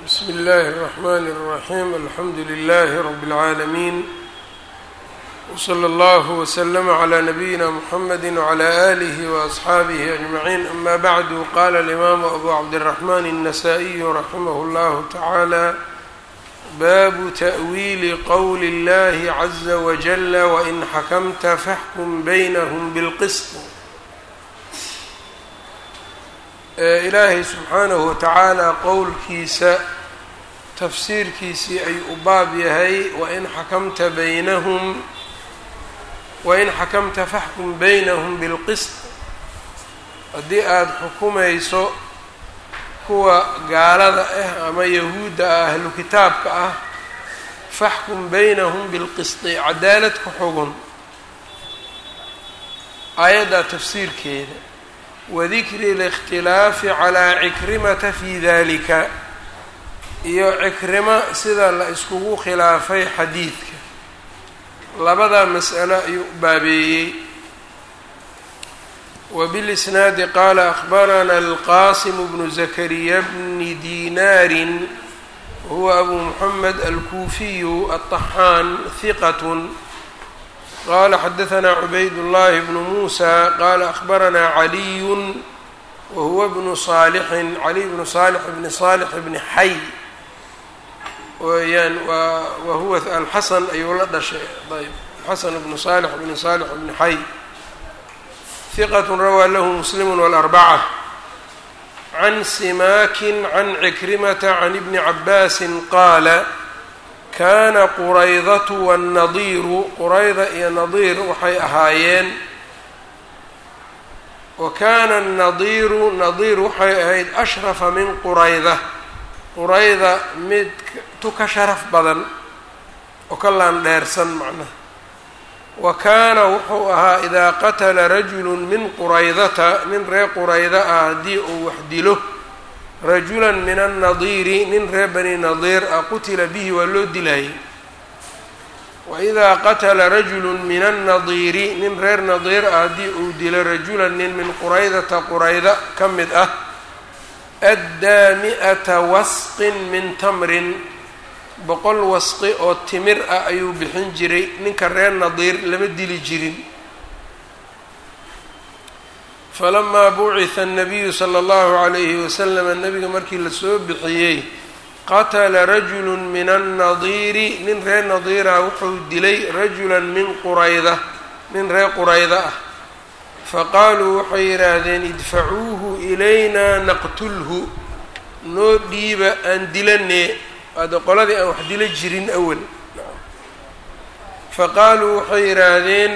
bsmi اllahi الرحmn الرaحيم alxamdu لlh رb العaalمين وslى اllه وsلm عlى نbyina mحamd وعlى آlih وأصxaabih أجمعين ama bعd qala الإmam أbu cabdالرحmn النsائي raximh اllah taعalى bab تأwيli qwl اllahi عزa وجل وإn xakmta faxkm bynhm bاlqsط ilaahay subxaanahu watacaala qowlkiisa tafsiirkiisii ayuu u baab yahay wain xakamta baynahum wain xakamta faxkum baynahum bilqisط haddii aada xukumayso kuwa gaalada ah ama yahuudda ah ahlu kitaabka ah faxkum baynahum bilqisطi cadaalad ku xugun aayaddaa tafsiirkeeda wadikri اlاkhtilaafi calىa cikrimata fi dalika iyo cikrimo sida la iskugu khilaafay xadiidka labadaa mas'alo ayuu baabeeyey wbilisnaadi qaala akhbarana alqasim bnu zakariya bni dinaari wahuwa abu muxamed alkuufiyu aلطaxaan hiqat qala xadaثna cubayd الlahi bnu musa qala akhbarana caliyu wahuwa bnu صaalixin caliy bnu صaalix bni صaalix bni xay weyaan wahuwa alxasan ayuu la dhashay ayb xasan bnu صaalix bni صaalix bni xay hiqat rawaa lahu muslim wاlarbacة can simakin can cikrimata can ibni cabaasi qaala kaana quraydatu wannadiiru qurayda iyo nadiir waxay ahaayeen wa kaana annadiiru nadiir waxay ahayd ashrafa min qurayda qurayda mid tu ka sharaf badan oo ka laandheersan macnaha wa kaana wuxuu ahaa idaa qatala rajulu min quraydata nin reer qurayda ah haddii uu wax dilo rajula min annadiiri nin reer bani nadiir ah qutila bihi waa loo dilayay waidaa qatala rajulu min annadiiri nin reer nadiir ah haddii uu dilo rajulan nin min quraydata qurayda ka mid ah addaa mi-ata wasqin min tamrin boqol wasqi oo timir ah ayuu bixin jiray ninka reer nadiir lama dili jirin falamaa bucitha annabiyu sala allahu calayhi wasalama nabiga markii lasoo bixiyey qatala rajulu min annadiiri nin reer nadiira wuxuu dilay rajulan min qurayda nin reer qurayda ah faqaaluu waxay yidhaahdeen idfacuuhu ilayna naqtulhu noo dhiiba aan dilanee waade qoladii aan wax dila jirin awal faqaaluu waxay yidhaahdeen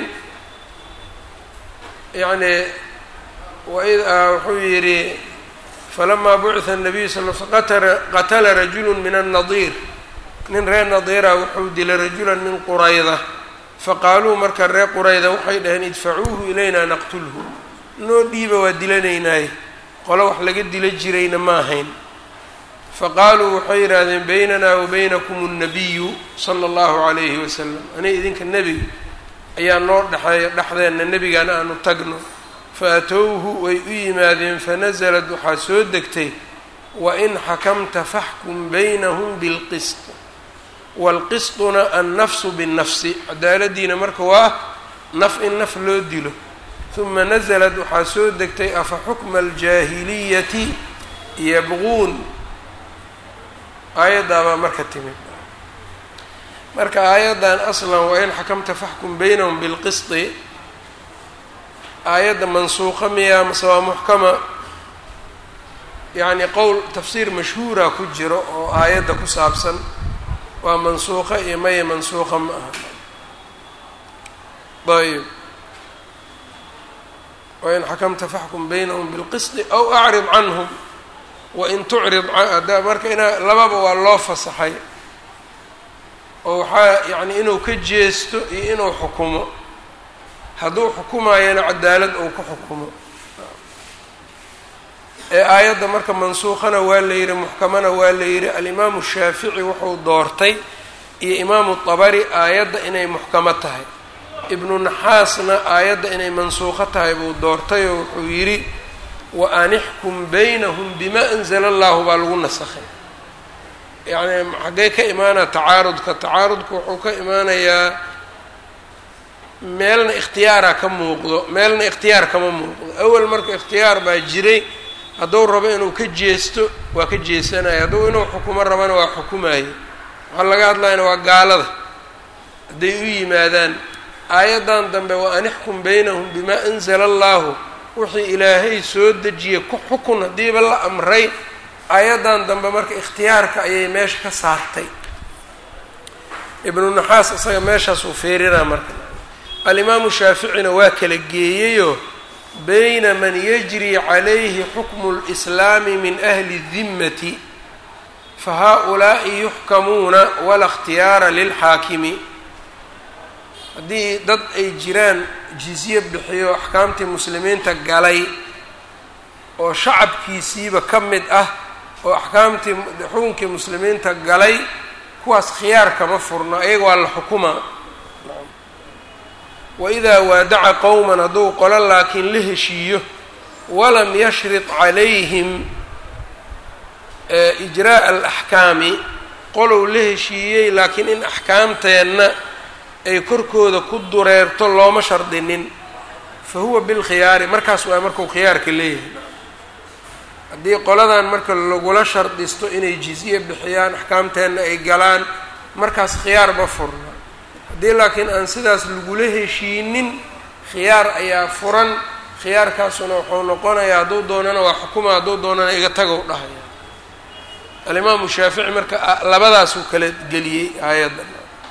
yani wuxuu yidhi falamaa bucitha الnabiyu sal qatala rajulu min الnadiir nin reer nadiira wuxuu dilay rajula min qurayda faqaaluu marka reer qurayda waxay dhaheen idfacuuhu ilayna naqtulhu noo dhiiba waa dilanaynaaye qolo wax laga dila jirayna ma ahayn faqaaluu waxay yidhaahdeen baynana wa baynakum الnabiyu salى اllahu عalayhi wasalam ani idinka nebiga ayaa noo dhexeeya dhexdeenna nebigana aanu tagno faatowhu way u yimaadeen fanasalad waxaa soo degtay wain xakamta faxkum baynahum bilqisط wاlqisطuna annafsu biالnafsi cadaaladiina marka waa naf in naf loo dilo huma nasalad waxaa soo degtay afa xukma aljaahiliyati yabquun aayaddaabaa marka timid marka aayaddan aslan wain xakamta faxkum baynahum bilqisطi aayadda mansuuqa miyaa mase waa muxkama yacni qowl tafsiir mashhuura ku jiro oo aayadda ku saabsan waa mansuuqa iyo maya mansuuqa ma aha ayb wain xakamta faxkum baynahum bilqisطi aw acrid canhum wain tucrid ada marka inaa lababa waa loo fasaxay oo waxaa yacni inuu ka jeesto iyo inuu xukumo hadduu xukumaayana cadaalad uu ku xukumo ee aayadda marka mansuukhana waa la yidhi muxkamana waa la yidhi alimaamu shaafici wuxuu doortay iyo imaamu dabari aayadda inay muxkamo tahay ibnu naxaasna aayadda inay mansuuqo tahay buu doortay oo wuxuu yidhi wa anixkum baynahum bima anzala allahu baa lagu nasakhay yacni xaggee ka imaanaya tacaarudka tacaarudka wuxuu ka imaanayaa meelna ikhtiyaaraa ka muuqdo meelna ikhtiyaar kama muuqdo awel marka ikhtiyaar baa jiray hadduu rabo inuu ka jeesto waa ka jeesanaya hadduu inuu xukumo rabana waa xukumayo waxaa laga hadlayana waa gaalada hadday u yimaadaan aayaddan dambe wa an ixkum baynahum bimaa anzala allahu wixii ilaahay soo dejiyey ku xukun haddiiba la amray aayaddan dambe marka ikhtiyaarka ayay meesha ka saartay ibnu naxaas isaga meeshaas uu feerinaa marka alimaamu shaaficina waa kala geeyeyoo bayna man yajri calayhi xukmu lislaami min ahli dimmati fa haa-ulaa'i yuxkamuuna wala ikhtiyaara lilxaakimi haddii dad ay jiraan jizye bixiyo axkaamtii muslimiinta galay oo shacabkiisiiba ka mid ah oo axkaamtii xukunkii muslimiinta galay kuwaas khiyaar kama furno ayaga waa la xukumaa waidaa waadaca qowman hadduu qolo laakiin la heshiiyo walam yashrid calayhim ijraa'a alaxkaami qolow la heshiiyey laakiin in axkaamteenna ay korkooda ku dureerto looma shardinin fa huwa bilkhiyaari markaas waa markuu khiyaarka leeyahay haddii qoladan marka lagula shardisto inay jizye bixiyaan axkaamteenna ay galaan markaas khiyaar ma furna haddii laakiin aan sidaas lagula heshiinin khiyaar ayaa furan khiyaarkaasuna wuxuu noqonayaa hadduu doonana waa xukuma hadduu doonana iga tagow dhahaya alimaamu shaafici marka labadaasuu kala geliyey aayadda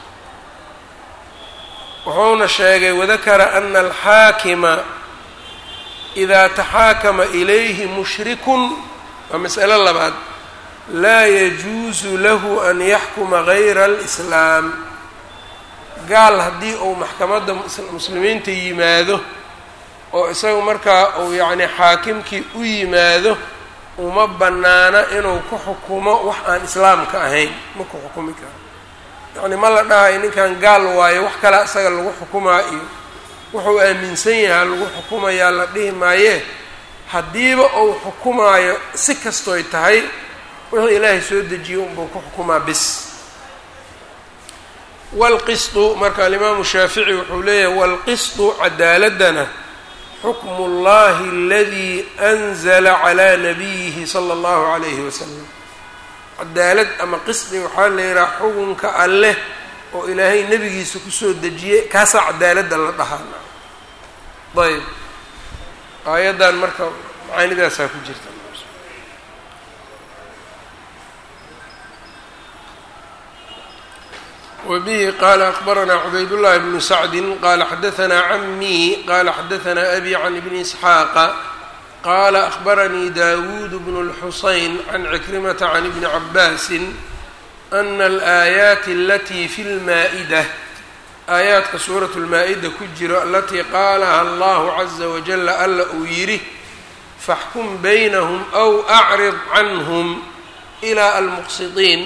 wuxuuna sheegay wadakara ana alxaakima idaa taxaakama ilayhi mushrikun waa mas'alo labaad laa yajuusu lahu an yaxkuma gayra alislaam gaal haddii uu maxkamadda muslimiinta yimaado oo isagu markaa uu yacni xaakimkii u yimaado uma bannaana inuu ku xukumo wax aan islaamka ahayn ma ku xukumi karo yacni ma la dhahayo ninkan gaal waayo wax kale isaga lagu xukumaa iyo wuxuu aaminsan yahaa lagu xukumayaa la dhihi maayee haddiiba uu xukumaayo si kastoy tahay wuxuu ilaahay soo dejiyo unbuu ku xukumaa bis waalqisdu marka alimaamu shaafici wuxuu leeyahay waalqisdu cadaaladana xukmu اllahi aladii anzala calaa nabiyihi sala allahu calayhi wasalam cadaalad ama qisdi waxaa la yidhaha xukunka alleh oo ilaahay nebigiisa kusoo dejiyey kaasaa cadaaladda la dhahaa ayb aayaddan marka macaanidaasaa ku jirta wbihi qala akbaranaa cubaydاllahi bnu sacdi qala xadaanaa camii qala xadaanaa abi can ibni isxaaqa qala akbaranii dawuud bnu اlxusayn can cikrimata can ibni cabaasi ana alaayaati alatii fi lmaa-ida aayaadka suurat lmaa-ida ku jiro alatii qaalaha allahu caza wajala alla uu yidhi faxkum baynahum aw acrid canhum ilaa almuqsidiin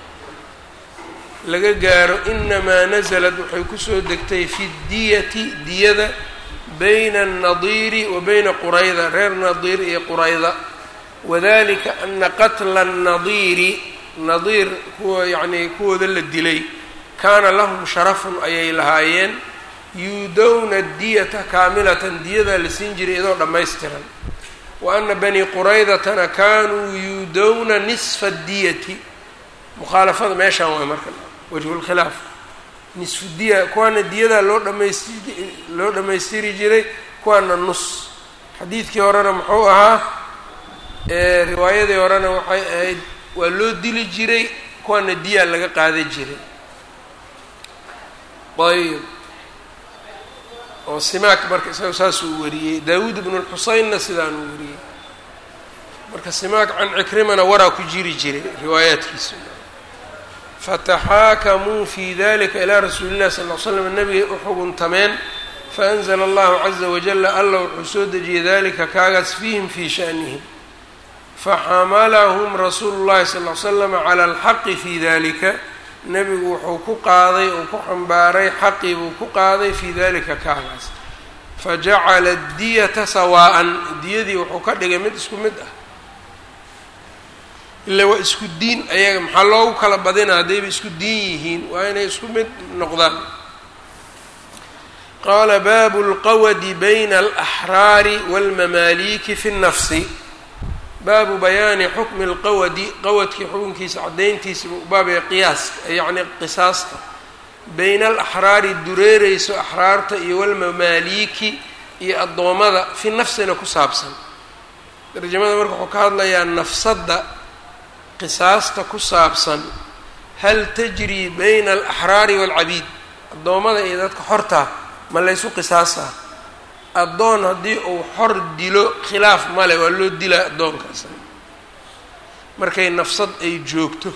laga gaaro inamaa nasalad waxay kusoo degtay fi diyati diyada bayna annadiiri wa bayna qurayda reer nadiir iyo qurayda wadalika ana qatla annadiiri nadiir kuwa yacnii kuwooda la dilay kaana lahum sharafun ayay lahaayeen yuudowna diyata kaamilatan diyadaa la siin jiray iyadoo dhammaystiran wa ana bani quraydatana kaanuu yuudowna nisfa diyati mukhaalafada meeshaan waay marka wajhulkhilaaf nisfu diya kuwaana diyadaa loo dhamaysti loo dhammaystiri jiray kuwaana nus xadiidkii horena muxuu ahaa riwaayadii horena waxay ahayd waa loo dili jiray kuwaana diyaa laga qaadan jiray ayb oo simaak marka isaga saasuu wariyey daawuud ibnu lxuseynna sidaanuu wariyey marka simaak can cikrimana waraa ku jiri jiray riwaayaadkiisa fataxaakamuu fi dalika ilaa rasuuli illahi sal l slam nabigay u xuguntameen faanzla allahu caza wajala alla wuxuu soo dejiyey dalika kaagaas fiihim fii shanihim faxamalahum rasuulu llahi sal l slama cala alxaqi fi dalika nebigu wuxuu ku qaaday uu ku xambaaray xaqii buu ku qaaday fii dalika kaagaas fajacala diyata sawaa'an diyadii wuxuu ka dhigay mid isku mid ah ila waa isku diin ayaga maxaa loogu kala badina haddayba isku diin yihiin waa inay isku mid noqdaan qaala baabu lqawadi bayna alaxraari walmamaaliki fi nnafsi baabu bayaani xukmi lqawadi qawadkii xukunkiisa caddayntiisa baabee qiyaaska yacni qisaasta bayna alaxraari dureereyso axraarta iyo walmamaaliki iyo addoommada fi nafsina ku saabsan tarjamada marka wuxuu ka hadlayaa nafsadda qisaasta ku saabsan hal tajrii bayna alaxraari waalcabiid addoommada iyo dadka xortaa ma laysu qisaasaa addoon haddii uu xor dilo khilaaf male waa loo dilaa addoonkaas markay nafsad ay joogto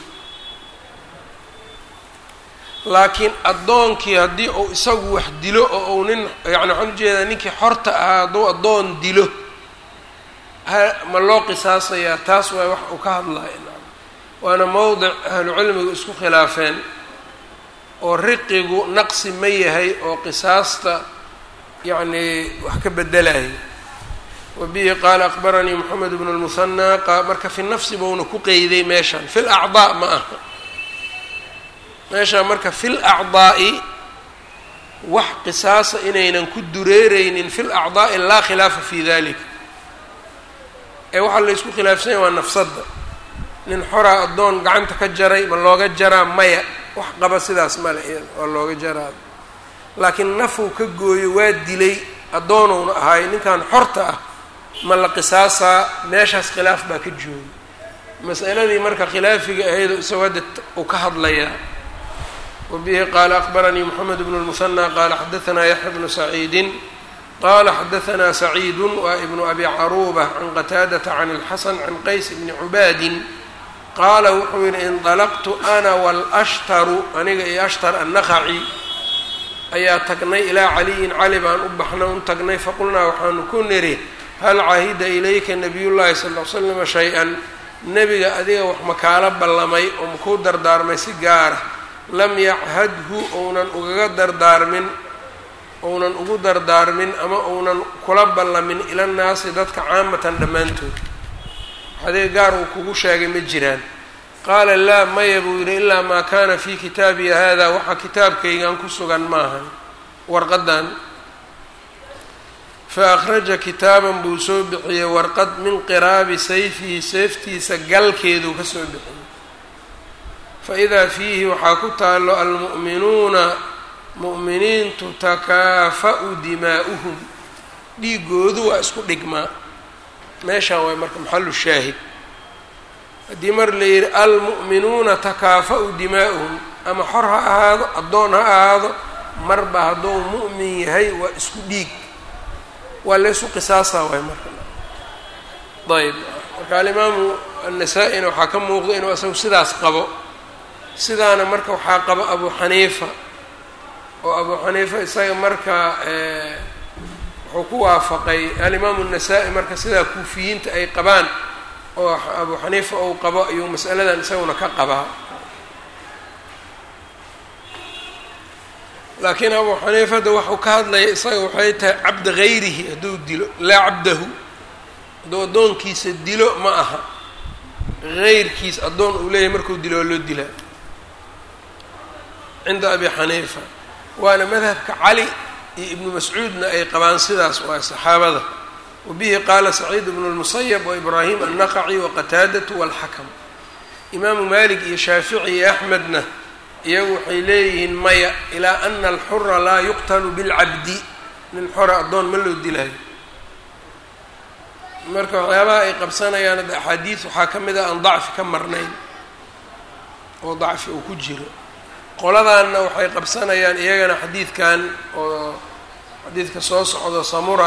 laakiin addoonkii haddii uu isagu wax dilo oo uu nin yani waxaan ujeedaa ninkii xorta ahaa hadduu addoon dilo ha ma loo qisaasayaa taas waa wax uu ka hadlaya waana mowdic ahlucilmigu isku khilaafeen oo riqigu naqsi ma yahay oo qisaasta yacni wax ka bedelayo wa bihi qaala aqbaranii moxamed bnu lmuhanaa marka fi nafsi bouna ku qeyday meeshan fi lacdaa ma aha meeshaa marka fi lacdaa'i wax qisaasa inaynan ku dureereynin fi lacdaa'i laa khilaafa fi dalik ee waxaa laysku khilaafsanya waa nafsadda nin xoraa addoon gacanta ka jaray ma looga jaraa maya wax qaba sidaas male iyada waa looga jaraa laakiin nafuu ka gooyo waa dilay addoonowna ahaay ninkan xorta ah ma la qisaasaa meeshaas khilaaf baa ka jooga mas'aladii marka khilaafiga ahaydoo isagoo hadda uu ka hadlayaa wa bihi qaala aqbaranii moxamed bnu lmuhanaa qaala xadaanaa yaxya bnu saciidin qala xadaanaa saciidu waa ibnu abi caruuba can qataadata can اlxasan can qays bni cubaadin qaala wuxuu yihi indalaqtu ana walashtaru aniga iyo ashtar annaqaci ayaa tagnay ilaa caliyin cali baan u baxna un tagnay faqulnaa waxaanu ku niri hal cahida ilayka nabiy llahi sal l slama shay-an nebiga adiga wax makaala ballamay oo makuu dardaarmay si gaara lam yachadhu ounan ugaga dardaarmin ounan ugu dardaarmin ama ounan kula ballamin ila nnaasi dadka caamatan dhammaantood adiga gaar uu kugu sheegay ma jiraan qaala laa maya buu yidhi ilaa maa kaana fii kitaabiya hada waxaa kitaabkaygan ku sugan maahan warqadan fa akhraja kitaaban buu soo bixiyey warqad min qiraabi sayfihi seeftiisa galkeeduu ka soo bixiyey fa idaa fiihi waxaa ku taallo almu'minuuna mu'miniintu takaafa'u dimaa'uhum dhiigoodu waa isku dhigmaa meeshaan waay marka maxalu shaahid haddii mar la yidhi almu'minuuna takaafa'u dimaa'uhum ama xor ha ahaado addoon ha ahaado marba hadduu mu'min yahay waa isku dhiig waa laysu qisaasaa waay marka ayb marka alimaamu annasaa-ina waxaa ka muuqda inuu isagu sidaas qabo sidaana marka waxaa qabo abu xaniifa oo abu xaniifa isaga marka wuxuu ku waafaqay alimaamu الnasaa-i marka sidaa kuufiyiinta ay qabaan oo abu xaniifa ou qabo ayuu mas'aladan isaguna ka qabaa laakiin abu xaniifa hadda waxuu ka hadlaya isaga waxay tahay cabda gayrihi hadduu dilo laa cabdahu hadduu addoonkiisa dilo ma aha gayrkiis addoon uu leeyahay markuu dilo waa loo dilaa cinda abi xaniifa waana madhabka cali iyo ibnu mascuudna ay qabaan sidaas waa saxaabada wa bihi qaala saciid bnu lmusayab wa ibraahim annaqaci waqataadatu walxakam imaamu malik iyo shaafici iyo axmedna iyagu waxay leeyihiin maya ilaa ana alxura laa yuqtalu bilcabdi nin xora addoon ma loo dilaayo marka waxyaabaha ay qabsanayaan hadda axaadiis waxaa ka mid ah aan dacfi ka marnayn oo dacfi uu ku jiro qoladaanna waxay qabsanayaan iyagana xadiidkan oo xadiidka soo socdo samura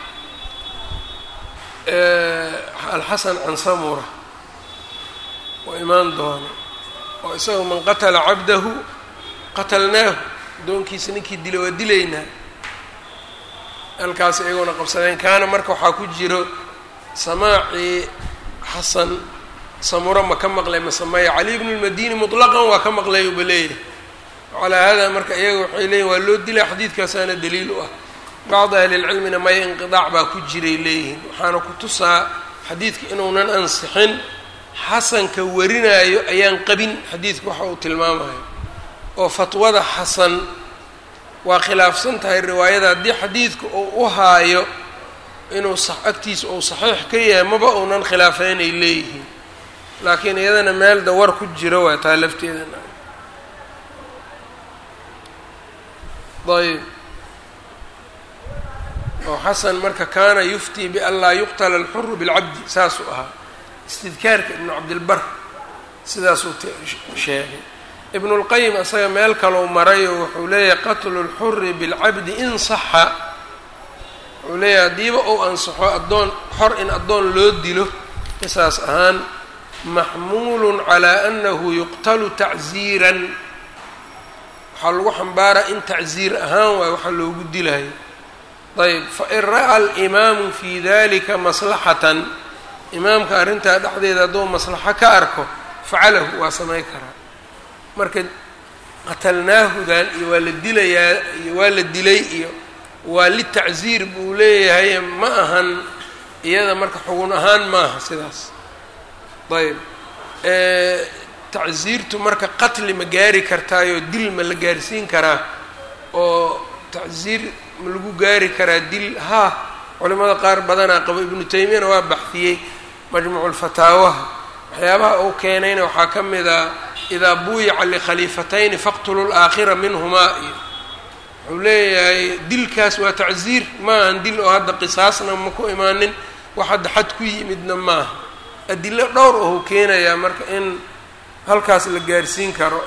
alxasan can samura oo imaan doono oo isaga man qatala cabdahu qatalnaahu addoonkiisa ninkii dila waa dilaynaa halkaas iyaguna qabsadeen kaana marka waxaa ku jiro samaacii xasan samura ma ka maqlay mase maya cali bnu lmadini mutlaqan waa ka maqlay uba leeyahay calaa hada marka iyaga waxay leeyihin waa loo dilaa xadiidkaasaana daliil u ah bacdi ahlilcilmina maya inqidaac baa ku jiray leeyihiin waxaana ku tusaa xadiidka inuunan ansixin xasanka warinaayo ayaan qabin xadiidku waxa uu tilmaamayo oo fatwada xasan waa khilaafsan tahay riwaayada haddii xadiidku uu u haayo inuu agtiisa uu saxiix ka yahay maba uunan khilaafeyn ay leeyihiin laakiin iyadana meel dawar ku jiro waa taa lafteedana ayb oo xasan marka kaana yuftii bian laa yuqtala alxuru bilcabdi saasuu ahaa istidkaarka ibnu cabdilbar sidaasuu sheegay ibnu lqayim asaga meel kalou maray oo wuxuu leeyahay qatlu lxuri bilcabdi in saxa wuxuu leeyahay haddiiba uu ansaxo addoon xor in addoon loo dilo qisaas ahaan maxmuulun calaa annahu yuqtalu tacziiran waxaa lagu xambaaraa in tacziir ahaan waay waxa loogu dilayo ayb fain ra'a alimaamu fi dalika maslaxatan imaamka arrintaa dhexdeeda hadduu maslaxo ka arko facalahu waa samay karaa marka qatalnaahudan iyo waa la dilayaa iyo waa la dilay iyo waa litacziir buu leeyahay ma ahan iyada marka xugun ahaan maaha sidaas ayb tacziirtu marka qatli ma gaari kartaayo dil ma la gaarsiin karaa oo tacziir ma lagu gaari karaa dil haa culimada qaar badanaa qabo ibnu taymiyana waa baxdiyey majmuuculfataawaha waxyaabaha uu keenayna waxaa ka mid a idaa buuyica likhaliifatayni faqtulu laakhira minhumaa iyo wuxuu leeyahay dilkaas waa tacziir ma ahan dil oo hadda qisaasna ma ku imaanin wax hadda xad ku yimidna maaha adilo dhowr ohuu keenayaa marka in halkaas la gaarsiin karo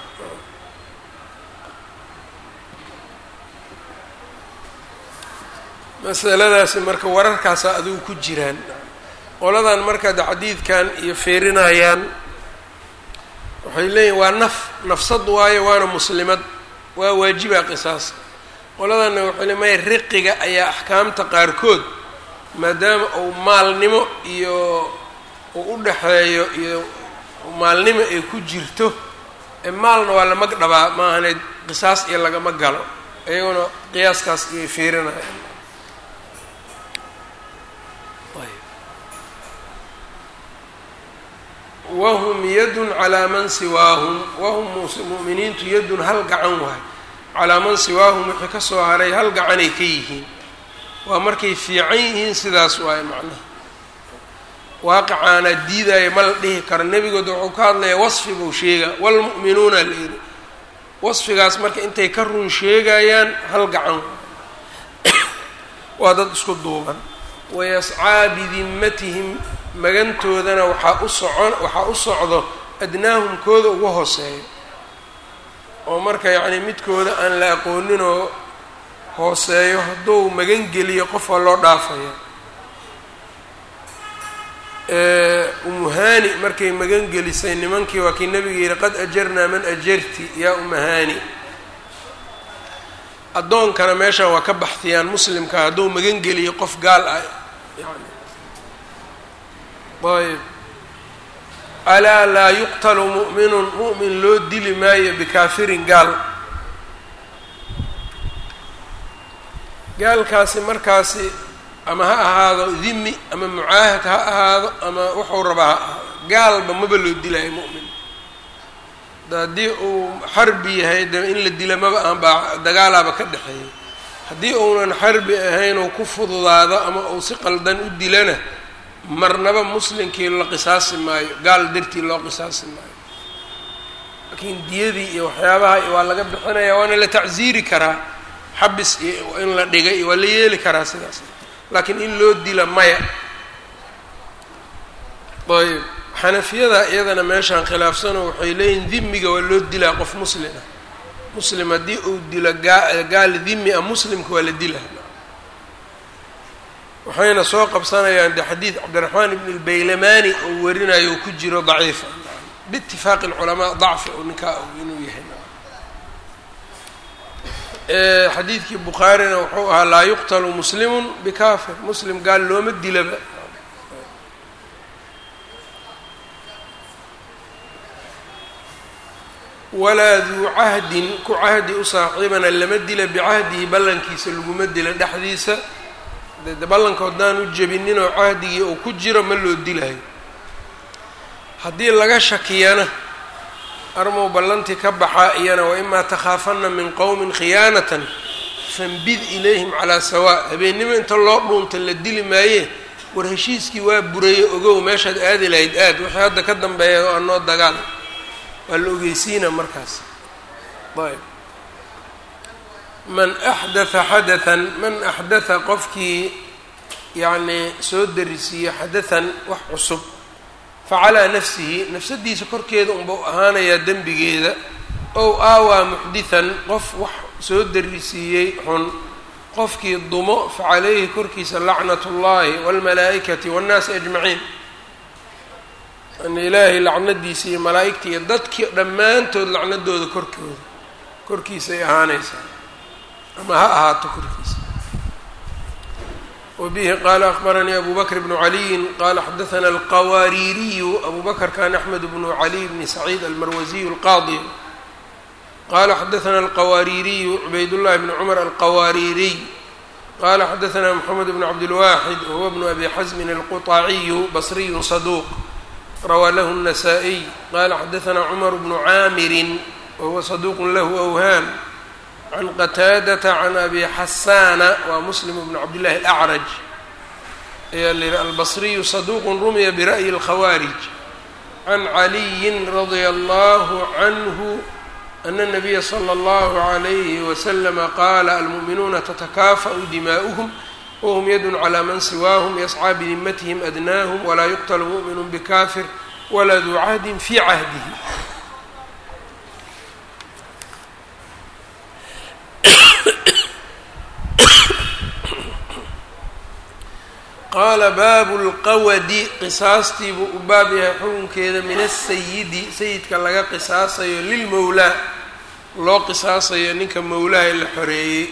masaladaasi marka wararkaasa adigu ku jiraan qoladan marka de xadiidkan iyo feerinayaan waxay leeyihin waa naf nafsad waayo waana muslimad waa waajiba qisaas qoladanna waxay le maya riqiga ayaa axkaamta qaarkood maadaama uu maalnimo iyo uu u dhaxeeyo iyo maalnimo ay ku jirto ee maalna waa la mag dhabaa maahaneed qisaas iyo lagama galo iyaguna qiyaaskaas iyay fiirinayaan wahum yadun calaa man siwaahum wahum mu'miniintu yadun hal gacan waay calaa man siwaahum wixii ka soo haray hal gacanay ka yihiin waa markay fiican yihiin sidaas waaye macnaha waaqicaana diidaayo ma la dhihi karo nebigooda wuxuu ka hadlayaa wasfi buu sheegaa waalmu'minuuna la yidhi wasfigaas marka intay ka run sheegayaan hal gacan waa dad isku duuban wayascaa bidimmatihim magantoodana waxaa u socon waxaa u socdo adnaahum kooda ugu hooseeyo oo marka yacni midkooda aan la aqooninoo hooseeyo hadduu magan geliyo qof waa loo dhaafaya umuhani markay magan gelisay nimankii waa kii nabiga yihi qad ajarnaa man ajarti yaa umahani addoonkana meeshaan waa ka baxtiyaan muslimka hadduu magan geliyo qof gaal ah yani ayb alaa laa yuqtalu mu'minun mu'min loo dili maayo bikaafirin gaal gaalkaasi markaasi ama ha ahaado dimi ama mucaahad ha ahaado ama wuxuu rabaa ha ahaado gaalba maba loo dilayo mu'min haddii uu xarbi yahay de in la dila maba aan baa dagaalaaba ka dhexeeya haddii uunan xarbi ahayn oo ku fududaado ama uu si qaldan u dilana marnaba muslimkii la qisaasi maayo gaal dartii loo qisaasi maayo laakiin diyadii iyo waxyaabaha waa laga bixinaya waana la tacsiiri karaa xabis iyo in la dhigay iyo waa la yeeli karaa sidaas laakiin in loo dila maya ayb xanafiyada iyadana meeshaan khilaafsano waxay leeyihin dimiga waa loo dilaa qof muslima muslim haddii uu dilo gaa gaal dimi a muslimka waa la dilaa waxayna soo qabsanayaan de xadiid cabdiraxmaan ibn lbaylamani oo warinayo oo ku jiro daciifa biitifaaqi lculamaa dacfi oo ninkaa inuu yahay xadiidkii bukhaarina wuxuu ahaa laa yuqtalu muslimun bikafir muslim gaal looma dilaba walaa duu cahdin ku cahdi u saaxiibana lama dila bicahdihi ballankiisa laguma dila dhexdiisa de ballanka haddaan u jebinin oo cahdigii uu ku jiro ma loo dilayo haddii laga shakiyana armow ballantii ka baxa iyana waimaa takhaafanna min qowmin khiyaanatan fanbid ilayhim calaa sawaa habeennimo inta loo dhuunta la dili maaye war heshiiskii waa buraye ogow meeshaad aadi lahayd aad wixii hadda ka dambeeya oo anoo dagaal waa la ogeysiina markaas ayb man axdatha xadathan man axdatha qofkii yacnii soo darisiiyo xadathan wax cusub facalaa nafsihi nafsadiisa korkeeda unbau ahaanayaa dembigeeda ow aawaa muxdithan qof wax soo darisiiyey xun qofkii dumo facalayhi korkiisa lacnat ullaahi waalmalaa'ikati waannaasi ajmaciin yani ilaahay lacnadiisa iyo malaa'igta iyo dadkii dhammaantood lacnadooda korkooda korkiisay ahaanaysaa ama ha ahaato korkiisa wbihi qala akbaranii abu bakr bnu caliyin qala xadaثna alqawaariiriyu abu bakr kan axmed bnu caliy bni saciid almarwasiyu alqaadi qala xadaثna alqawaariiriyu cubaydاllahi bni cumar alqawaariiriy qala xadaثna mxamed bn cabdilwaxid wahuwa bnu abi xasmin alquطaciyu basriyu saduuq rawaa lahu الnasaa-iy qala xadaثna cumar bnu caamirin wahuwa saduuq lahu awhaam can qataadata can abi xasaana waa muslim bn cabdillahi alacraj ayaa la yihi albasriyu saduuqun rumiya bira'yi اlkhawaarij can caliyin radia allahu canhu ana nabiya slى اllahu عalayhi waslama qaala almu'minuuna tatakafa'u dimaa'uhum whm yadun calى man siwaahum yascىa bidimatihim adnaahum walaa yuqtlu mu'minu bikafir walaa duu cahdin fi cahdihi qaala baabu lqawadi qisaastii buu u baab yahay xukunkeeda min asayidi sayidka laga qisaasayo lilmowlaa loo qisaasayo ninka mowlaha la xoreeyey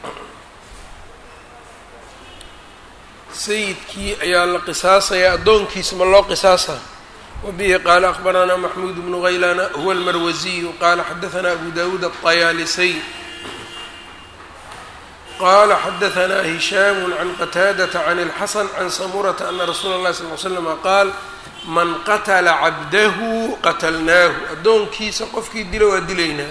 sayidkii ayaa la qisaasaya addoonkiisa ma loo qisaasa wabihi qaala akbaranaa maxmuud bnu haylana huwa almarwasiyu qaala xadaثna abu dawuud aلطayaalisay qala xadaثna hishaam can qataadata can اlxasan can samurata ana rasuula اllahi sal l slama qaal man qatla cabdahu qatalnaahu addoonkiisa qofkii dila waa dilaynaa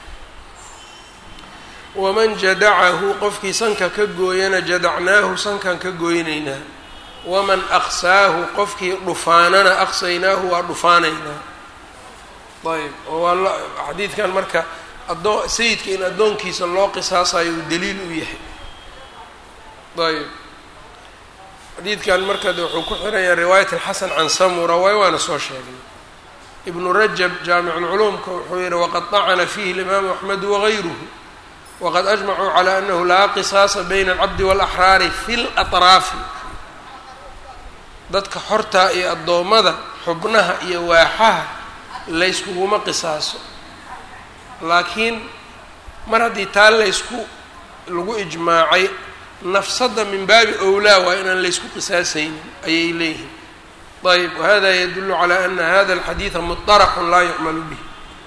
waman jadacahu qofkii sanka ka gooyana jadacnaahu sankan ka gooynaynaa waman aqsaahu qofkii dhufaanana aqsaynaahu waa dhufaanaynaa ayb oo waa xadiidkan marka adoo sayidka in addoonkiisa loo qisaasayo uu daliil u yahay ayb xadiidkan marka de wuxuu ku xiranya riwaayat alxasan can samura waay waana soo sheegnay ibnu rajab jaamiculculuumka wuxuu yihi waqad طacana fiihi اlimaamu axmedu wagayruhu waqad ajmacuu calى anahu laa qisaasa bayna alcabdi wاlaxraari fi اlaطraafi dadka xortaa iyo addoommada xubnaha iyo waaxaha layskuguma qisaaso laakiin mar haddii taa laysku lagu ijmaacay nafsadda min baabi owlaa waa inaan laysku qisaasaynin ayay leeyihiin ayb wahada yadulu calى ana hada alxadiida muطaraxun laa yucmalu bih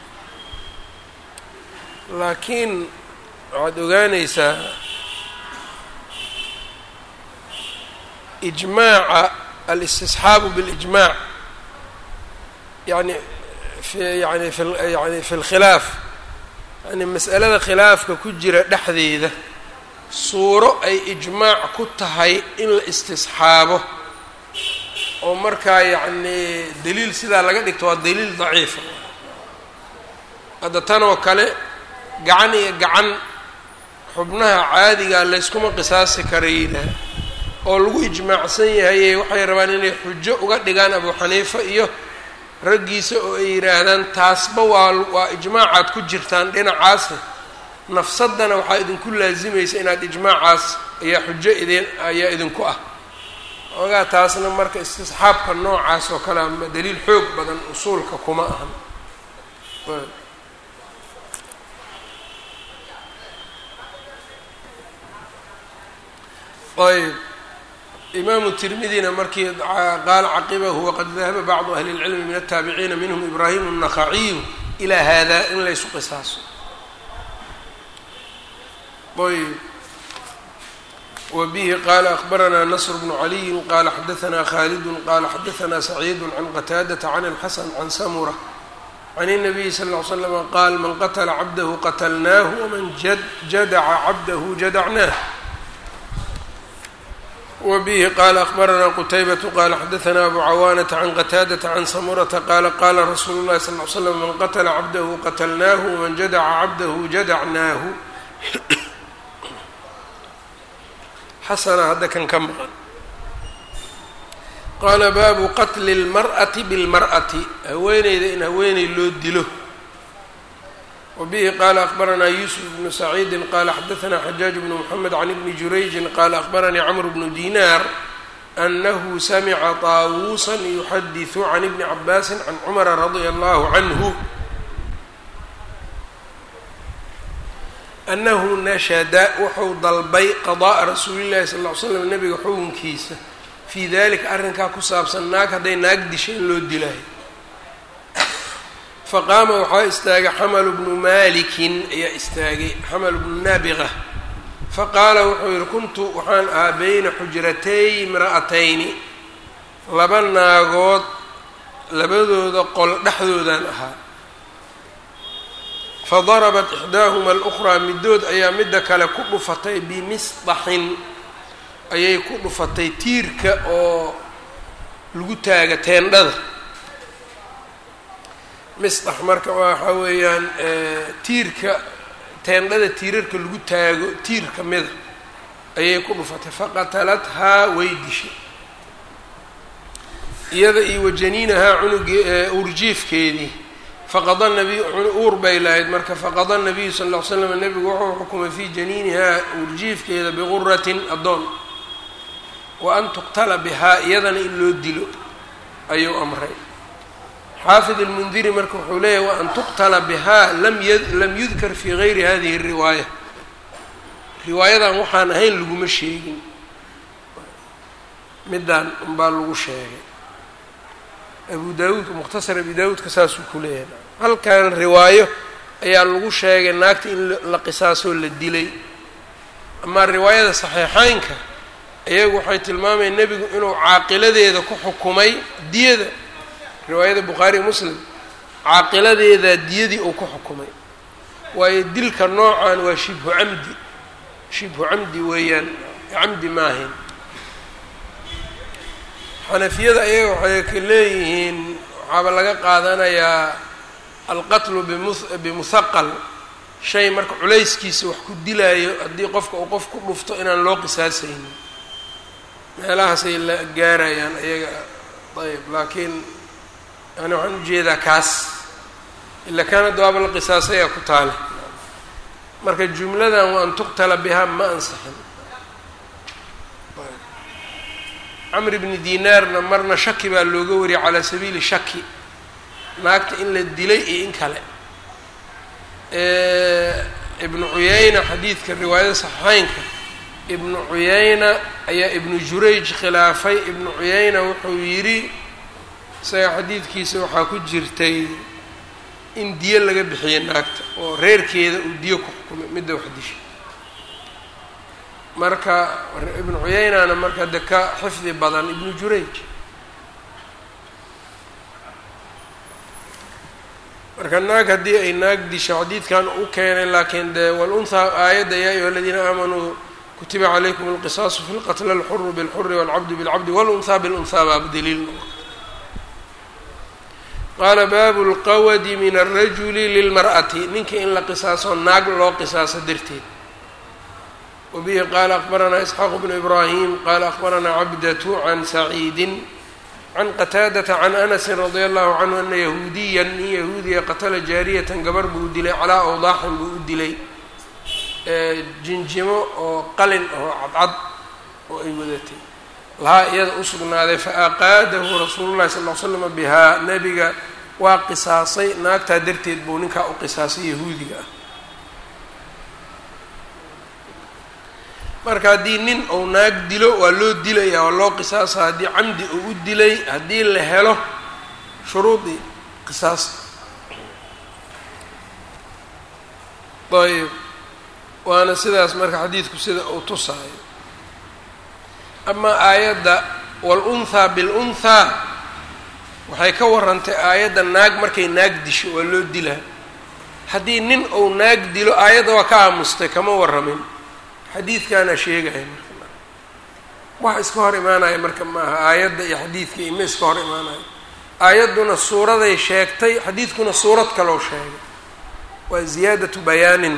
laakiin waxaad ogaanaysaa ijmaaca alistisxaabu biاlijmaac yani yani yani fi lkhilaaf yani mas'alada khilaafka ku jira dhexdeeda suuro ay ijmaac ku tahay in la istisxaabo oo markaa yacnii daliil sidaa laga dhigto waa daliil daciifa hadda tan oo kale gacan iyo gacan xubnaha caadigaa layskuma qisaasi karayna oo lagu ijmaacsan yahaye waxay rabaan inay xujo uga dhigaan abu xaniifa iyo raggiisa oo ay yidhaahdaan taasba waa waa ijmaacaad ku jirtaan dhinacaasa nafsadana waxaa idinku laasimaysa inaad ijmaacaas ayaa xujo idin ayaa idinku ah ogaa taasna marka istisxaabka noocaas oo kale ama daliil xoog badan usuulka kuma ahan ayb imaamu tirmidina markii qaala caqibahu waqad dahaba bacdu ahli اlcilmi min altaabiciina minhum ibraahim الnakhaciyu ilaa hada in laysu qisaaso ayb wbihi qala akbaranaa nasr bnu caliyin qala xadaanaa khalidu qala xadaanaa saciidu can qataadata can اlxasan can samura can الnabiyi sal ly slm qaal man qatla cabdahu qatlnaahu wman jadaca cabdahu jadacnaah wbihi qala akbaranaa qutaybatu qala xadaanaa abu cawaanata can qataadata can samurata qala qala rasuulu اlahi sal l slam man qatla cabdahu qatlnaahu wman jadaca cabdahu jadacnaahu xasana hadda kan ka maqan qaala baabu qatli اlmar'ati biاlmar'ati haweeneyda in haweeney loo dilo wa bihi qaala akbaranaa yuusuf bnu saciidi qaala xadaanaa xajaaj bnu mxamed can ibni jurayjin qaala akbaranii camr bnu dinaar anahu samica taawuusan yuxadiثu can ibni cabaasi can cumara radia allahu canhu anahu nashada wuxuu dalbay qada'a rasuulillahi sal ll ly slam nabiga xukunkiisa fii dalika arrinkaa ku saabsan naag hadday naag dishay in loo dilaayo faqaama waxaa istaagay xamalu bnu malikin ayaa istaagay xamalu bnu naabiqa faqaala wuxuu yihi kuntu waxaan ahaa beyna xujratay imra'atayni laba naagood labadooda qol dhexdoodaan ahaa fadarabat ixdaahuma alukhraa middood ayaa midda kale ku dhufatay bimisdaxin ayay ku dhufatay tiirka oo lagu taaga teendhada misdax marka waxaa weeyaan tiirka teendhada tiirarka lagu taago tiir ka mida ayay ku dhufatay faqatalathaa way dishay iyada iyo wajaniinahaa cunugii urjiifkeedii faqada nabiy uur bay lahayd marka faqada nabiyu sal ll ly slam nebigu wuxuu xukumay fii janiinihaa urjiifkeeda biquratin addoon wa an tuqtala bihaa iyadana in loo dilo ayuu amray xaafid almundiri marka wuxuu leeyahy wa an tuqtala bihaa lam yudkar fii gayri hadihi riwaaya riwaayadan waxaan ahayn laguma sheegin midaan unbaa lagu sheegay abu daawuudka mukhtasar abi daawuudka saasuu ku leeyahay halkan riwaayo ayaa lagu sheegay naagta in la qisaasoo la dilay amaa riwaayada saxiixeynka iyagu waxay tilmaamayeen nebigu inuu caaqiladeeda ku xukumay diyada riwaayada bukhaari muslim caaqiladeeda diyadii uu ku xukumay waayo dilka noocan waa shibhu camdi shibhu camdi weeyaan camdi maahayn xanafiyada ayaga waxay ka leeyihiin waxaaba laga qaadanayaa alqatlu bimuhaqal shay marka culayskiisa wax ku dilaayo haddii qofka uu qof ku dhufto inaan loo qisaasaynin meelahaasay la gaarayaan ayaga ayb laakiin yani waxaan ujeedaa kaas ila kaana dawaaba la qisaasayaa ku taale marka jumladan wa an tuqtala bihaa ma ansaxin camr bni dinaarna marna shaki baa looga wariyay calaa sabiili shaki naagta in la dilay iyo in kale ibnu cuyayna xadiidka riwaayada saxiixeynka ibnu cuyayna ayaa ibnu jurayj khilaafay ibnu cuyayna wuxuu yidhi isaga xadiidkiisa waxaa ku jirtay in diyo laga bixiyay naagta oo reerkeeda uu diyo ku xukumay midda wax disha marka ibnu cuyaynana marka de ka xifdi badan ibnu jurayj marka naag haddii ay naag disho xadiidkan u keenay laakiin de walunhaa aayadda yaa ayuha aladiina aamanuu kutiba calaykum alqisaasu fi lqatla alxuru bilxuri walcabdu bilcabdi walunhaa bilunhaa baaba daliil qaala baabu lqawadi min alrajuli lilmar'ati ninka in la qisaaso naag loo qisaaso darteed wabihi qaala akbaranaa isxaaq bnu ibraahim qaala akbaranaa cabdatu can saciidin can qataadata can anasin radia allahu canhu ana yahuudiyan nin yahuudiya qatala jaariyatan gabar buu dilay calaa awdaaxin buu u dilay jinjimo oo qalin oo cadcad oo ay wadatay lahaa iyada u sugnaaday faaqaadahu rasuulu llahi sal l slama bihaa nebiga waa qisaasay naagtaa darteed buu ninkaa u qisaasay yahuudiga ah marka haddii nin uu naag dilo waa loo dilaya waa loo qisaasa haddii camdi uu u dilay haddii la helo shuruudii qisaasta ayb waana sidaas marka xadiidku sida uu tusaayo amaa aayadda wal-unthaa bil-unthaa waxay ka warantay aayadda naag markay naag disho waa loo dilaa haddii nin uu naag dilo aayadda waa ka aamustay kama warramin xadiidkaana sheegaya marka wax iska hor imaanaya marka maaha aayadda iyo xadiidka ima iska hor imaanaya aayadduna suuraday sheegtay xadiidkuna suurad kaloo sheegay waa ziyaadatu bayaanin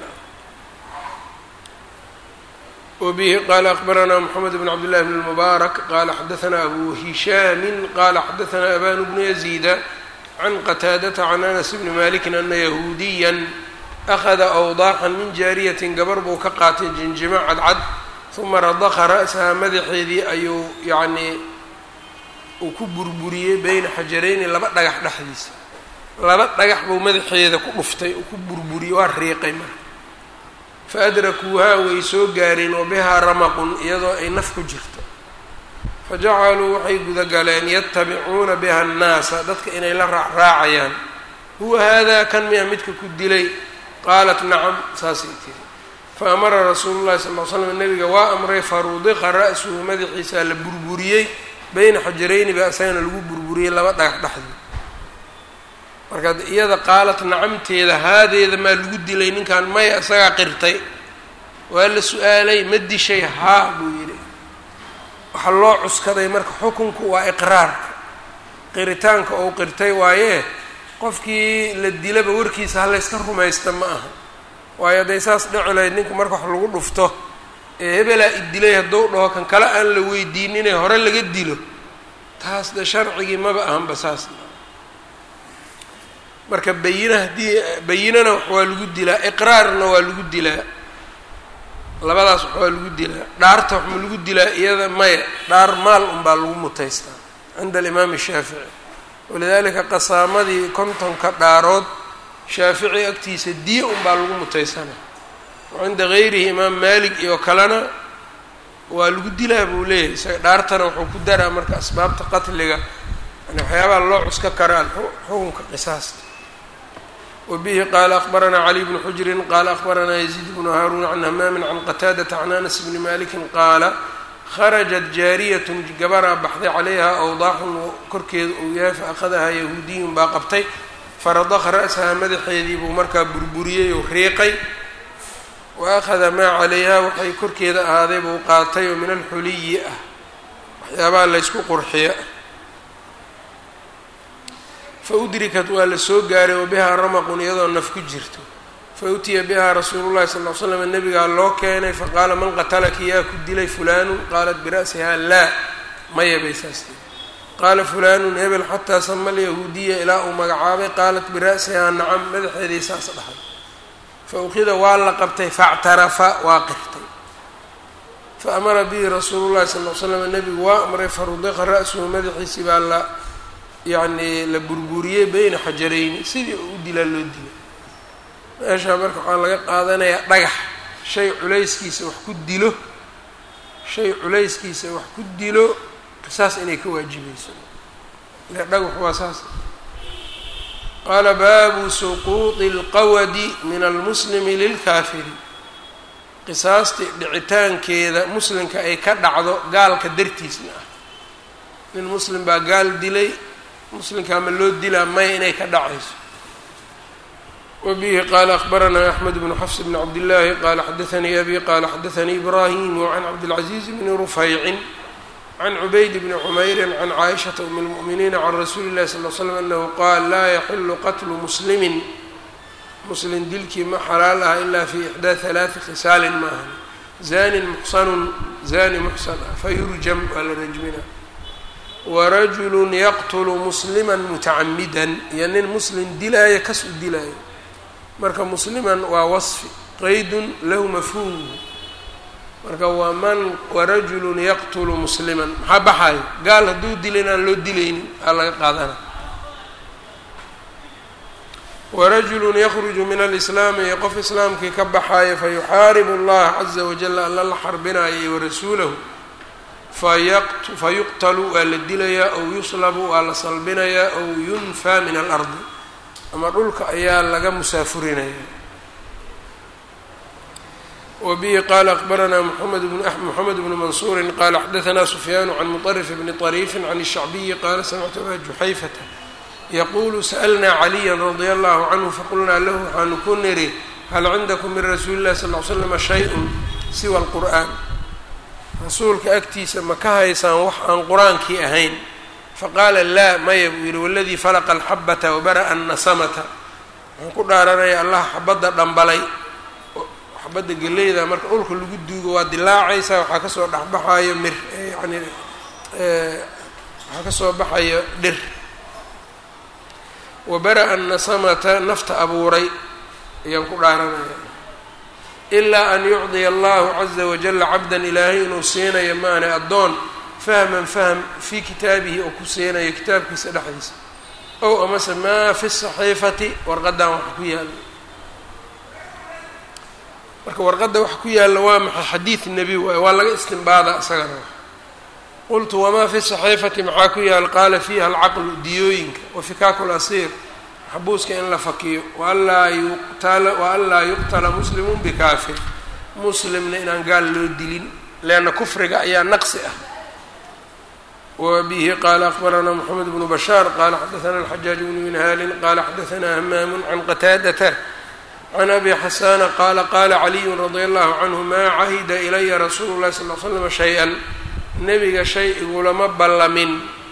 wbihi qala akbaranaa mxamed bn cabd llahi bn اlmubaarak qala xadaثna abu hishaami qala xadaثna aban bnu yaziida can qataadata can anas bni maliki ana yahuudiya akhada awdaaxan min jaariyatin gabar buu ka qaatay jinjimo cadcad uma radaqa ra'saha madaxeedii ayuu yacnii uu ku burburiyey beyna xajarayni laba dhagax dhexdiisa laba dhagax buu madaxeeda ku dhuftay uu ku burburiyey waa riiqay marka faadrakuuhaa way soo gaareen wa bihaa ramaqun iyadoo ay naf ku jirto fajacaluu waxay gudagaleen yatabicuuna biha annaasa dadka inay la raacraacayaan huwa haadaa kan miya midka ku dilay qaalat nacam saasay tiri fa amara rasuulu llahi sal ll slam nabiga waa amray farudiqa ra'suhu madaxiisaa la burburiyey beyna xajarayni baa isagana lagu burburiyey laba dhagax dhexdii marka iyada qaalat nacamteeda haadeeda maa lagu dilay ninkan maya isagaa qirtay waa la su-aalay ma dishay haa buu yidhi waxaa loo cuskaday marka xukunku waa iqraarka qiritaanka ou qirtay waaye qofkii la dilaba warkiisa ha layska rumaysta ma aha waayo hadday saas dhici lahayd ninku marka wax lagu dhufto ee hebelaa idilay hadduu dhaho kan kale aan la weydiininee hore laga dilo taas de sharcigii maba ahanba saas marka bayina haddii bayinana wax waa lagu dilaa iqraarna waa lagu dilaa labadaas wax waa lagu dilaa dhaarta wax ma lagu dilaa iyada maya dhaar maal unbaa lagu mutaystaa cinda alimaami shaafici walidaalika qasaamadii kontonka dhaarood shaafici agtiisa diya unbaa lagu mutaysana cinda gayrihi imaam maalik iyo kalena waa lagu dilaa buu leeyahay isaga dhaartana wuxuu ku daraa marka asbaabta qatliga yani waxyaabaha loo cuska karaan xukunka qisaasta wbihi qala akbaranaa cali bnu xujrin qala akbaranaa yaziid bnu haaruun can hamaamin can qataadata can anas bni maliki qaala kharajat jaariyat gabaraa baxday calayha awdaaxun korkeeda uu yahay faأkhadahaa yahuudiyun baa qabtay faradaqa ra'saha madaxeedii buu markaa burburiyey oo riiqay wa akhada maa calayha waxay korkeeda ahaaday buu qaatay oo min alxuliyi ah waxyaabaha laysku qurxiya fa udrikat waa la soo gaaray wa bihaa ramaqun iyadoo naf ku jirto fa utiya bihaa rasuulu llahi sal ll slam nabigaa loo keenay faqaala man qatalaki yaa ku dilay fulaanu qaalat bira'sihaa laa maya bay saas tiri qaala fulaanun hebel xataa sama alyahuudiya ilaa uu magacaabay qaalat bira'sihaa nacam madaxeedii saas dhahay fa ukhida waa la qabtay factarafa waa qirtay fa amara bihi rasuulu llahi sal l slam nabigu waa amray farudiqa ra'suhu madaxiisii baa la yacni la burburiyey beyna xajarayni sidii u dilaa loo dilay meeshaa marka waxaa laga qaadanayaa dhagax shay culayskiisa wax ku dilo shay culayskiisa wax ku dilo qisaas inay ka waajibayso ile dhagax waa saas qaala baabu suquuطi اlqawadi min almuslimi lilkaafiri qisaastii dhicitaankeeda muslimka ay ka dhacdo gaalka dartiisna ah nin muslim baa gaal dilay muslimka ama loo dilaa maya inay ka dhacayso wabihi qaala akbaranaa axmed bnu xafs bn cabdillaahi qaala xadaanii abi qaala xadaanii ibraahimu can cabdilcaziiz bni rufaycin can cubayd bni cumeyrin can caaishata um lmu'miniina can rasuuli illahi sal l slam anahu qaal laa yaxilu qatlu muslimin muslim dilkii ma xalaal aha ilaa fi ixdaa halaati khisaalin maahan zanin muxsanun zani muxsan ah fayurjam waa la rajmina warajulu yaqtulu muslima mutacamidan iyo nin muslim dilaayo kas u dilaayo marka musliman waa wasfi qaydun lahu mafhuum marka waa man warajulun yaqtulu musliman maxaa baxayo gaal hadduu dila inaan loo dilaynin aa laga qaadana warajulun yakruju min alislaami iyo qof islaamkii ka baxaayo fayuxaaribu allaha caza wajala alla la xarbinayo iyo warasuulahu fayuqtalu waa la dilayaa ow yuslabu waa la salbinayaa ow yunfaa min alardi ama dhulka ayaa laga musaafurinaya wbihi qala akbaranaa mxamed bnu mansuuri qala xadaanaa sufyaanu can muطrif bni طariifi can الshacbiyi qaala samictu aba juxayfata yaqulu sa'lnaa caliya radia allahu canhu faqulnaa lahu waxaanu ku niri hal cindakum min rasuuli اllahi sal l slama shayء siwa اlqur'an rasuulka agtiisa ma ka haysaan wax aan qur-aankii ahayn faqaala laa maya buu yihi waladii falaqa alxabata wabara'a annasamata waxaan ku dhaaranaya allah xabadda dhambalay xabadda geleyda marka dhulka lagu duugo waa dilaacaysaa waxaa kasoo dhexbaxayo mir yani waxaa kasoo baxayo dhir wabara'a annasamata nafta abuuray ayaan ku dhaaranaya ilaa an yucdiya allahu caza wajala cabdan ilaahay inuu siinayo maane addoon fahman fahm fii kitaabihi oo ku siinayo kitaabkiisa dhexdiisa ow amase maa fi saxiifati warqaddan waxa ku yaalla marka warqadda waxa ku yaalla waa maxay xadiid nebi waay waa laga istimbaada isagana qultu wamaa fi saxiifati maxaa ku yaal qaala fiiha alcaqlu diyooyinka wa fikaaku lasiir xabuuska in la fakiyo waanlaa yuqtala waanlaa yuqtala muslimun bikaafir muslimna inaan gaal loo dilin leanna kufriga ayaa naqsi ah wbihi qala akbaranaa mxamed bnu bashaar qala xadaana alxajaaj bnu minhaalin qala xadaanaa hamaamu can qataadata can abi xasana qala qala caliyu radia allahu canhu maa cahida ilaya rasuulu lahi sal l slama shay-an nebiga shay igulama ballamin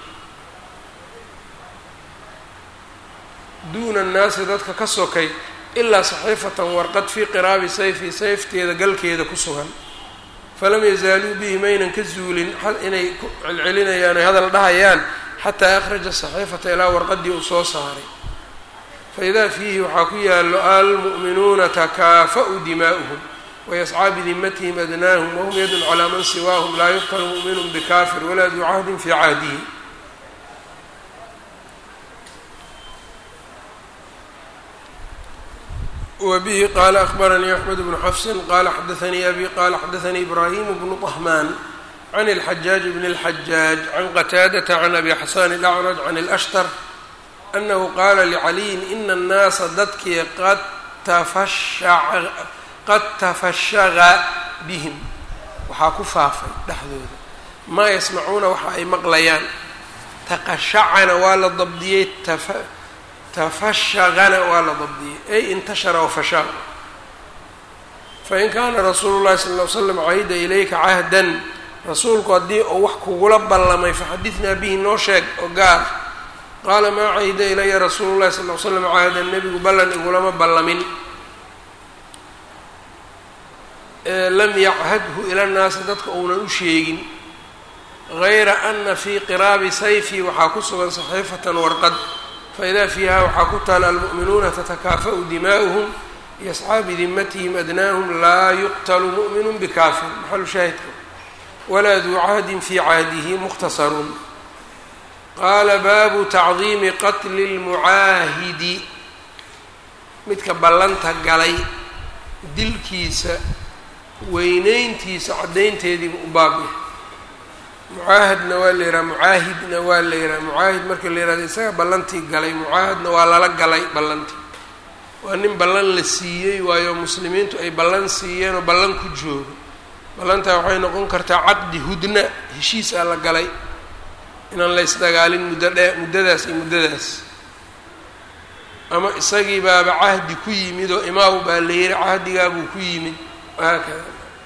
duuna annaasi dadka ka sokay ilaa saxiifatan warqad fii qiraabi sayfi sayfteeda galkeeda ku sugan falam yazaaluu bihi maynan ka zuulin inay ku celcelinayaan ay hadal dhahayaan xataa akhraja saxiifata ilaa warqadii uu soo saaray faidaa fiihi waxaa ku yaallo almu'minuuna takaafa'u dimaa'uhum wayascaa bidimatihim adnaahum wahum yadun calaa man siwaahum laa yuqtalu mu'minun bikafir walaa duu cahdin fii cahdihi wbihi qala akbaranii axmed bnu xafsin qala xadaanii abi qala xadaanii ibrahim bnu طahmaan can اlxajaaj bn اlxajaaj can qataadata can abi xasan اlacraj can اlashtar anahu qaala licaliyin ina اnnaasa dadkii qad tafashaga bihim waxaa ku faafay dhexdooda maa yasmacuuna waxa ay maqlayaan taqashacana waa la dabdiyey tafashagana waa la dabdiyey ay intashara wafashaa fain kaana rasuulu llahi sala ll ly slam cahida ilayka cahdan rasuulku haddii uu wax kugula ballamay faxadidnaa bihi noo sheeg oo gaar qaala maa cahida ilaya rasuulu llahi sal ly slam cahdan nebigu ballan igulama ballamin lam yachadhu ila nnaasi dadka uunan u sheegin gayra ana fii qiraabi sayfi waxaa ku sugan saxiifatan warqad faidaa fiiha waxaa ku taala almu'minuuna tatakaafa'u dimaa'uhum yascaa bidimatihim adnaahum laa yuqtalu mu'minu bikaafir maxalu shaahidka walaa duu cahdin fii cahdihi mukhtasarun qaala baabu tacdiimi qatli lmucaahidi midka ballanta galay dilkiisa weyneyntiisa caddaynteediiba u baabya mucaahadna waa la yidhaha mucaahidna waa la yidhaha mucaahid marka la yihahdo isaga ballantii galay mucaahadna waa lala galay ballantii waa nin ballan la siiyey waayo muslimiintu ay ballan siiyeen oo ballan ku joogo ballantaa waxay noqon kartaa caqdi hudna heshiis aa la galay inaan la isdagaalin muddo dhe muddadaas iyo muddadaas ama isagii baaba cahdi ku yimid oo imaamu baa la yihi cahdigaabuu ku yimid wahaakada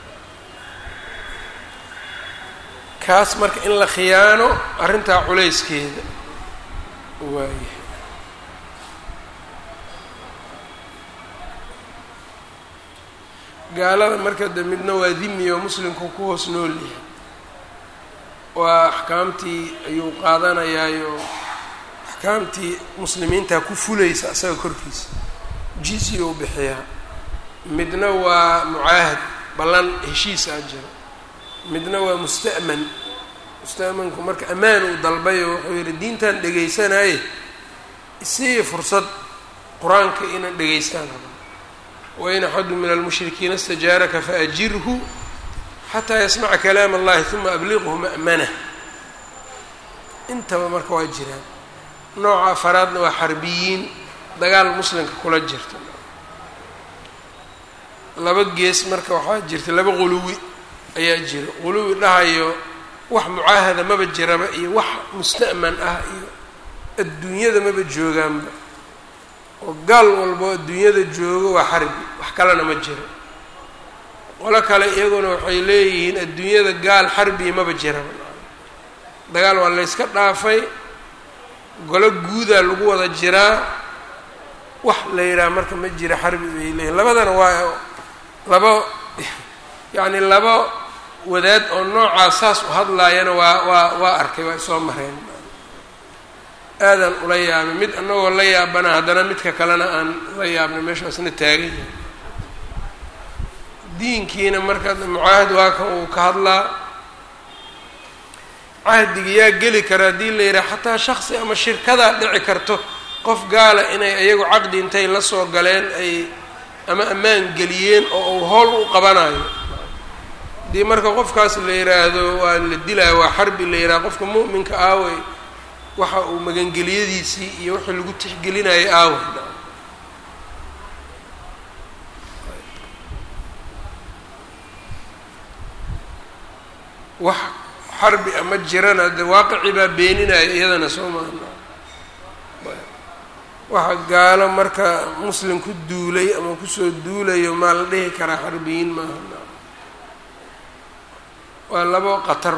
kaas marka in la khiyaano arrintaa culayskeeda waayahay gaalada marka de midna waa dimi oo muslimku ku hoos nool yahay waa axkaamtii ayuu qaadanayaayo axkaamtii muslimiinta ku fulaysa isaga korkiisa jizya u bixiyaa midna waa mucaahad ballan heshiis aa jiro midna waa musta'man musta'manku marka ammaan uu dalbayo wuxuu yidhi diintan dhegaysanaaye isii fursad qur-aanka inaan dhegaystaan raba wain axadu min almushrikiina istajaaraka faajirhu xataa yasmaca kalaam allahi uma abliqhu ma'manah intaba marka waa jiraan nooca afaraadna waa xarbiyiin dagaal muslimka kula jirta laba gees marka waxaa jirta laba quluwi ayaa jira quluwi dhahayo wax mucaahada maba jiraba iyo wax musta'man ah iyo adduunyada maba joogaanba oo gaal walbo adduunyada joogo waa xarbi wax kalena ma jiro qolo kale iyaguna waxay leeyihiin adduunyada gaal xarbi maba jiraba dagaal waa layska dhaafay golo guudaa lagu wada jiraa wax la yidhaha marka ma jira xarbi bay leeyihin labadana waa laba yacni laba wadaad oo noocaa saas u hadlaayana waa waa waa arkay waa isoo mareen aadan ula yaabay mid annagoo la yaabana haddana midka kalena aan la yaabnay meeshaasna taagan yahay diinkiina marka mucaahad waa kan uu ka hadlaa cahdiga yaa geli kara haddii la yidhaha xataa shaksi ama shirkadaa dhici karto qof gaala inay iyagu caqdi intay la soo galeen ay ama ammaan geliyeen oo uu howl u qabanayo haddii marka qofkaas la yidhaahdo waa la dilaya waa xarbi la yidhaha qofka mu'minka aawey waxa uu magangeliyadiisii iyo wixii lagu tixgelinayay aawey wax xarbi ama jirana de waaqicii baa beeninaya iyadana soo maana waxa gaalo marka muslim ku duulay ama kusoo duulayo maa la dhihi karaa xarbiyiin maaha waa labo qatar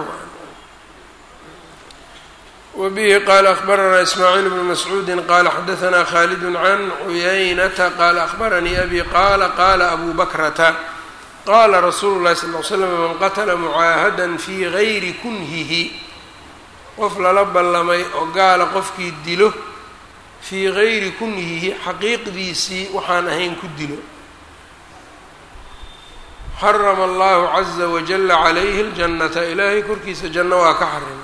wabihi qaala akbaranaa ismaaciil bnu mascuudi qaala xadaanaa khaalid can cuyaynata qaala akbaranii abi qaala qaala abu bakrata qaala rasuulu llahi sal l slam man qatla mucaahada fii gayri kunhihi qof lala ballamay oo gaala qofkii dilo fii gayri kunhihi xaqiiqdiisii waxaan ahayn ku dilo xarama allahu caza wajala calayhi ljannata ilaahay korkiisa janno waa ka xarimay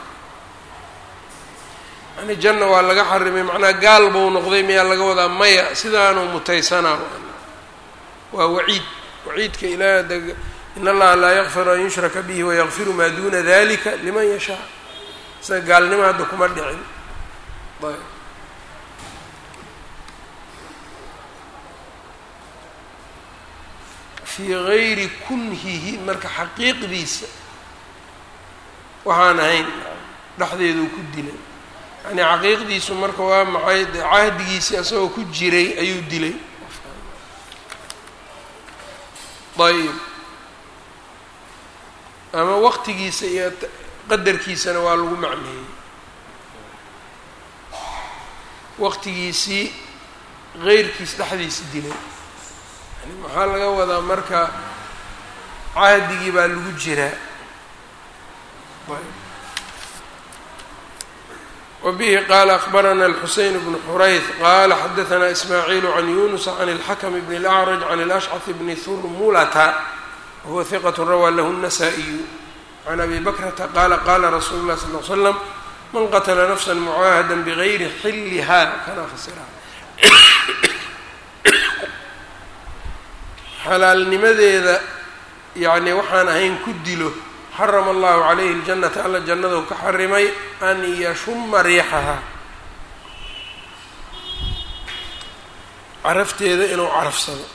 yani janna waa laga xarimay macnaa gaal buu noqday miyaa laga wadaa maya sidaanuu mutaysanaa waa waciid waciidka ilaah in allaha laa yakfiru an yushraka bihi wayakfiru maa duna dalika liman yashaa isaga gaalnimo hadda kuma dhicin ayb fii gayri kunhihi marka xaqiiqdiisa waxaan ahayn dhexdeeduu ku dilay yani xaqiiqdiisu marka waa maxay de cahdigiisii asagoo ku jiray ayuu dilay ayb ama waqtigiisa iyo qadarkiisana waa lagu macneeyey waqtigiisii geyrkiis dhexdiisa dilay yani maxaa laga wadaa marka cahdigii baa lagu jiraa wbihi qaala akbarana alxuseyn bnu xurayth qaala xadaanaa ismaaciilu can yunusa can اlxakm bn اlأcraj can اlأshcaf bni hurmulata wahuwa hiqat rawaa lahu الnasaa-iyu can abi bakrata qaala qaala rasuulu اlah sal l slam man qatla nafsa mucaahada bgayri xiliha kana fasira xalaalnimadeeda yani waxaan ahayn ku dilo xarama allahu calayhi اljannata alla jannadu ka xarimay an yashuma riixaha carafteeda inuu carafsado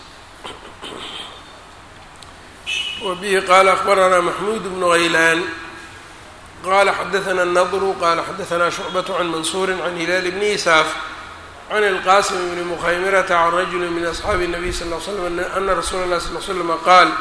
wa bihi qaala akbaranaa maxmuud bnu haylaan qala xadaana nadru qala xadaanaa shucbaة can mansuuri can hilaal bni isaaf can اlqasim bni mukhaymirata can rajuli min asxaabi الnabiy sal l slam ana rasuula اlah sal l slama qaal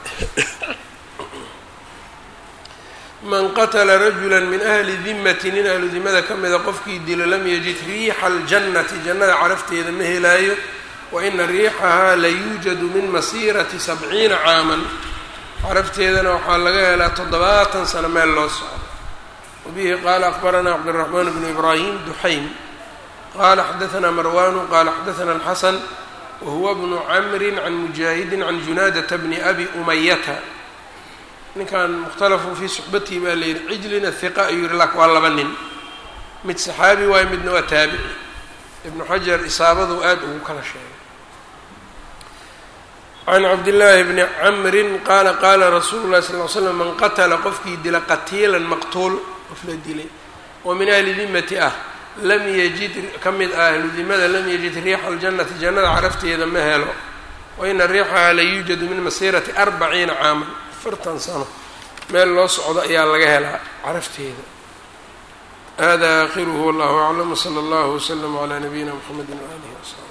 man qatla rajula min ahli dimati nin ahlu dimada ka mida qofkii dilo lam yajid riixa aljannati jannada carafteeda ma helaayo wa ina riixahaa la yuujadu min masiirati sabciina caaman carafteedana waxaa laga helaa toddobaatan sano meel loo socdo wabihi qaala akbaranaa cabdiraxmaan bnu ibraahim duxaym qaala xadaanaa marwanu qaala xadaana alxasan wahuwa bnu camri can mujaahidin can junaadata bni abi umayata ninkan mukhtalafun fii suxbatihi baa la yidhi cijlina hiqa ayuu yihi lak waa laba nin mid saxaabi waayo midna waa taabici ibnu xajar isaabadu aada ugu kala sheegay can cabdillaahi bni camrin qaala qaala rasuulu llahi sal l slam man qatala qofkii dila qatiilan maqtuul qof la dilay oo min ahli dimati ah lam yajid ka mid ah ahlu dimada lam yajid riixa aljannati jannada carafteeda ma helo waina riixaha la yuujadu min masiirati arbaciina caaman afartan sano meel loo socdo ayaa laga helaa carafteeda hada aakhiruhu wallahu aclam wsala allahu wslama calaa nabiyina mxamedi waalihi wasaxbi